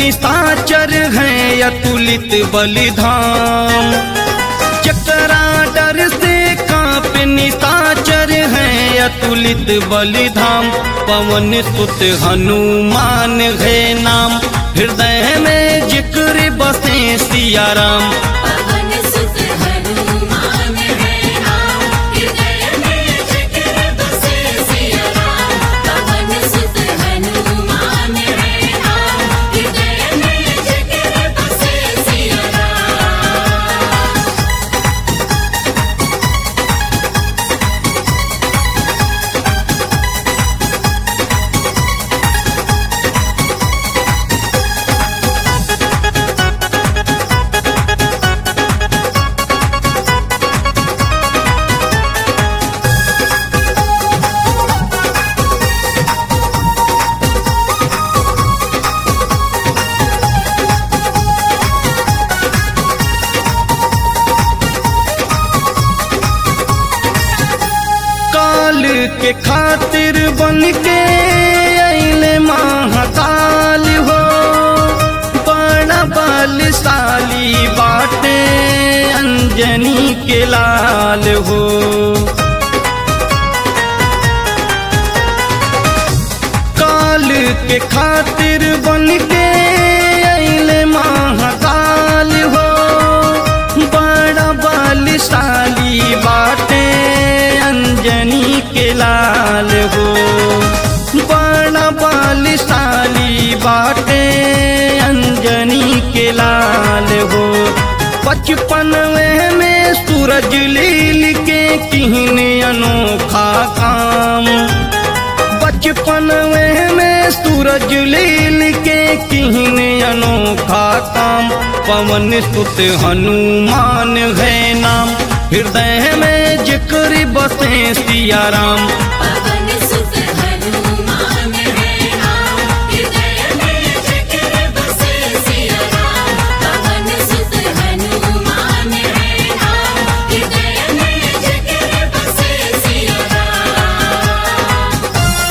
निशाचर हैं अतुलित बलिधाम चकरा डर से कांप निशाचर हैं अतुलित बलिधाम पवन सुत हनुमान है नाम हृदय में जिक्र बसे सिया राम पवन सुत हनुमान है नाम हृदय में जिक्र बसे सिया राम पवन सुत हनुमान है नाम हृदय में जिक्र बसे सिया राम काल के खातिर बन के अइले महाकाल हो बड़ा बलशाली बाटे अंजनी के लाल हो काल के खातिर बन के अइले महाकाल हो बड़ा बलशाली बाटे अंजनी के लाल हो बड़ा बलशाली बाटे अंजनी के लाल हो बचपन में सूरज लील के किहन अनोखा काम बचपन में सूरज लील के किहन अनोखा काम पवन सुत हनुमान है नाम हृदय में जिक्र बसे सिया राम पवन सुत हनुमान है नाम हृदय में जिक्र बसे सिया राम पवन सुत हनुमान है नाम हृदय में जिक्र बसे सिया राम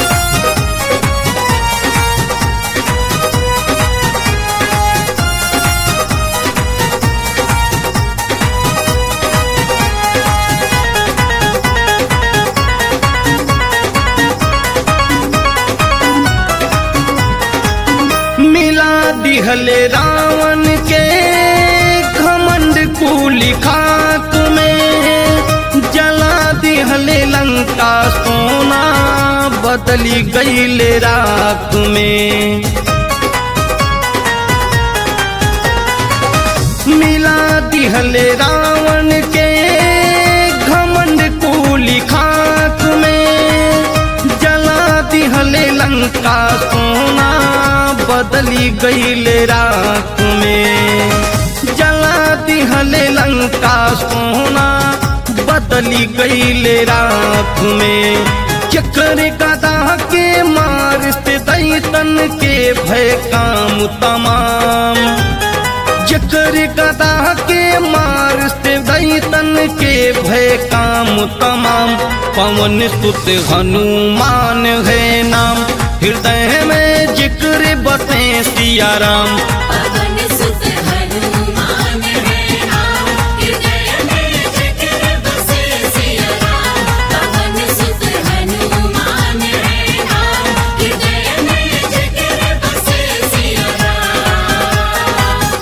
मिला दिहले रावण के घमंड कुली खाक में जला दिहले लंका सोना बदली गईले राख में मिला दिहले रावण के घमंड कुली खाक में जला दिहले लंका सोना बदली गईले राख में जला दिहले लंका सोना बदली गईले राख में चक्र गदा के मार से दैतन के भय काम तमाम चक्र गदा के मार से दैतन के भय काम तमाम पवन सुत हनुमान है नाम हृदय में जिक्र बसे सिया राम पवन सुत हनुमान है नाम हृदय में जिक्र बसे सिया राम पवन सुत हनुमान है नाम हृदय में जिक्र बसे सिया राम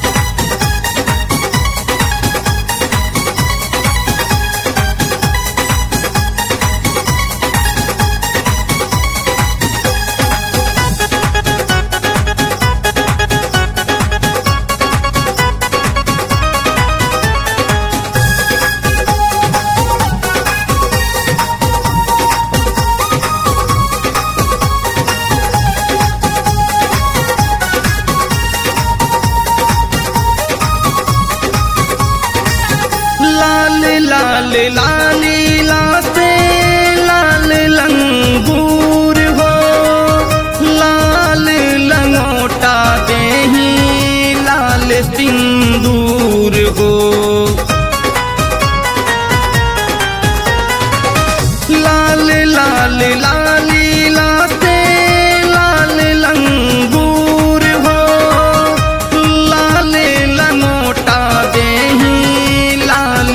लाल लाल लाली लाते लाल लंगूर हो लाल लंगोटा देही लाल सिंदूर हो लाल लाल लाली लाते लाल लंगूर हो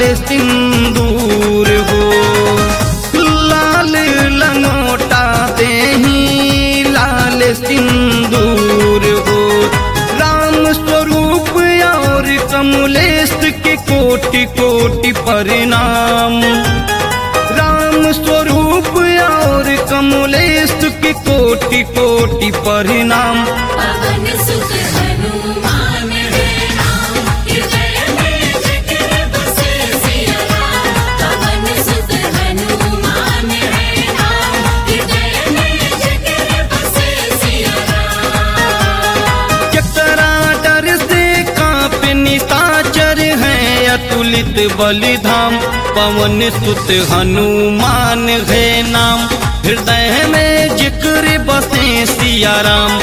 सिंदूर हो लाल लंगोटा देही लाल सिंदूर हो राम स्वरूप और कमलेश के कोटि कोटि परिणाम राम स्वरूप और कमलेश के कोटि कोटि परिणाम पवन सुत हनुमान है नाम हृदय में जिक्र बसे सिया राम पवन सुत हनुमान है नाम हृदय में जिक्र बसे सिया राम चकरा डर से कांप निशाचर है अतुलित बलिधाम पवन सुत हनुमान है नाम हृदय में जिक्र बसे सिया राम